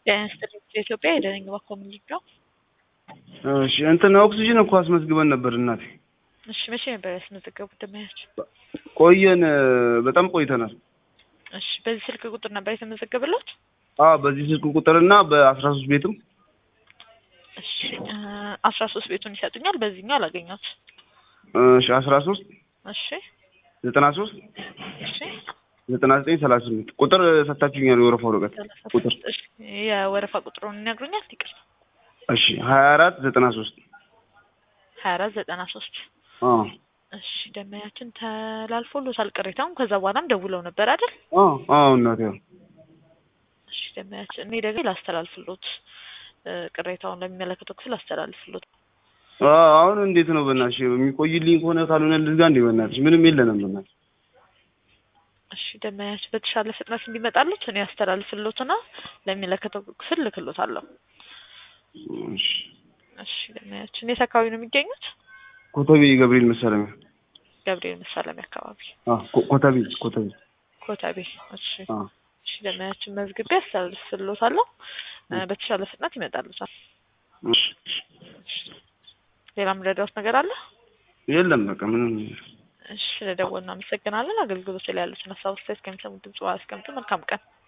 ኢትዮጵያ የደረኝ ኮሚኒቲ ነው። እሺ እንትን ኦክሲጅን እኮ አስመዝግበን ነበር እናቴ። እሺ መቼ ነበር ያስመዘገቡት ደመያቸው? ቆየን፣ በጣም ቆይተናል። እሺ በዚህ ስልክ ቁጥር ነበር የተመዘገበለት? አዎ በዚህ ስልክ ቁጥርና በአስራ ሶስት ቤትም እሺ አስራ ሶስት ቤቱን ይሰጡኛል። በዚህኛው አላገኘሁት። እሺ አስራ ሶስት እሺ ዘጠና ሶስት እሺ ዘጠና ዘጠኝ ሰላሳ ስምንት ቁጥር ሰጥታችሁኛል። የወረፋ ወረቀት ቁጥር እሺ የወረፋ ቁጥሩን ይነግሩኛል? ይቅርታ እሺ ሀያ አራት ዘጠና ሶስት ሀያ አራት ዘጠና ሶስት አዎ እሺ ደመያችን ተላልፎሎታል ቅሬታውን። ከዛ በኋላም ደውለው ነበር አይደል? አዎ አዎ እናቴ አዎ። እሺ ደመያችን እኔ ደግሞ ላስተላልፍሎት ቅሬታውን ለሚመለከተው ክፍል አስተላልፍሎት። አዎ አሁን እንዴት ነው በእናትሽ የሚቆይልኝ ከሆነ ካልሆነ ልዝጋ እንዴ በእናትሽ ምንም የለንም በእናትሽ እሺ ደመያችን በተሻለ ፍጥነት እንዲመጣሉት እኔ አስተላልፍሎትና ለሚመለከተው ክፍል ልክሎታለሁ። እሺ እሺ ደመያችን የት አካባቢ ነው የሚገኙት? ኮተቤ ገብርኤል መሳለሚያ ገብርኤል መሳለሚያ አካባቢ አዎ ኮ- ኮተቤ ኮተቤ ኮተቤ። እሺ አዎ እሺ ደመያችን መዝግቤ አስተላልፍሎታለሁ። በተሻለ ፍጥነት ይመጣሉታል። እሺ ሌላ ምረዳውት ነገር አለ? የለም በቃ ምንም እሺ ስለደወልን እናመሰግናለን። አገልግሎት ላይ ያሉትን ሀሳብ አስተያየት ከሚሰሙት ድምጽ አስቀምጡ። መልካም ቀን